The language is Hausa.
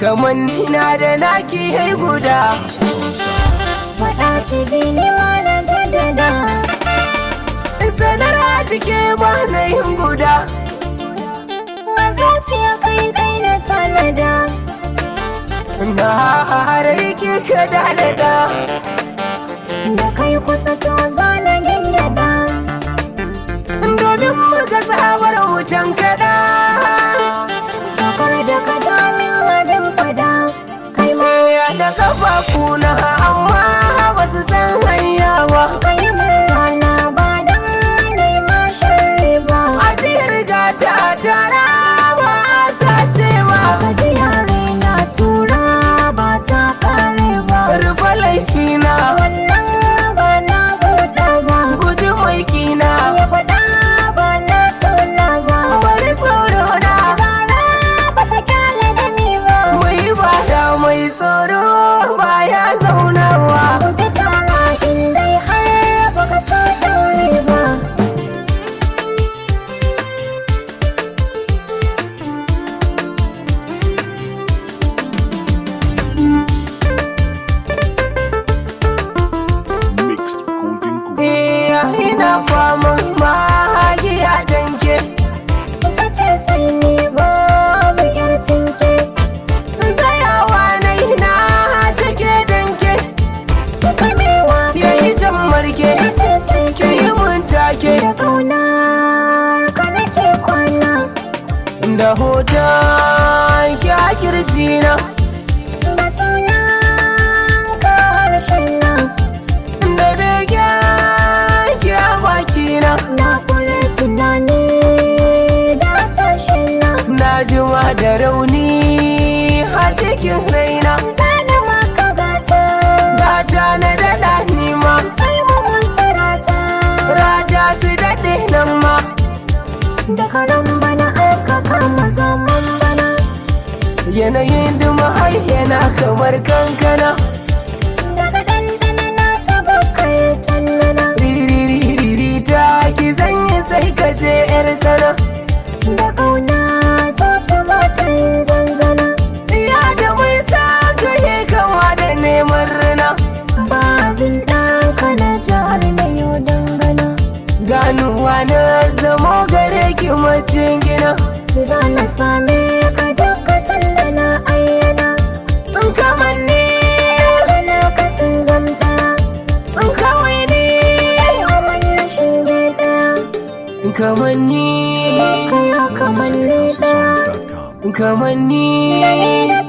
kaman na da naki hai guda faɗa su ji ni ma na jaddada sanar a cike ba na yin guda a zuciya kai dai na tanada na harai ki ka dalada da kai kusa to zana gyangyaɗa domin muka sabar wutan kada Jakar da ka ja min abin fada kai ma ya da kafafu na amma ba su san hanya ba ka yi min rana ba don nai ma sharri ba a riga ta tara ba a sacewa ka ji yare na tura ba ta kare ba rufe laifina wannan ba na buɗa ba guji mai kina ya faɗa ba na tuna ba bari tsoro na zara ba ta kyale da ni ba mai bada mai tsoro ba ya zaunawa guji tara in dai har baka so daure ba Mixed Golden Goose. iya ina faman magiya danke ka ce sai ni babu yar tinke tsayawa na ina cike danke kamewa yayi jan marke ka ce sai ki yi mun take da kaunar ka nake kwana da hoton ki a kirjina da sunan ka harshen na da begen ki a bakina na kure tunani da sashen na na jima da rauni a cikin raina zana maka gata gata na daɗa nima sai mu mun sarata raja su daɗe nan ma da karan bana aka kama zaman bana yanayin duma yana kamar kankana daga dandana na taba kai tannana ririri ta ki zanyi sai ka ce yar sana da kauna zuci ba ta yin zanzana ya da mai sa ka yi kama da neman rina ba zin ɗanka na jihar na yau dangana ganuwa na zamo gare ki macin gina za na same ka duka sanda na ayyana in kamar ni gana ka sun zamta in kawai ni ai aman na shinge ɗaya in kamar ni ka ya kamar ni ɗaya Sound.com. in kamar ni da ni da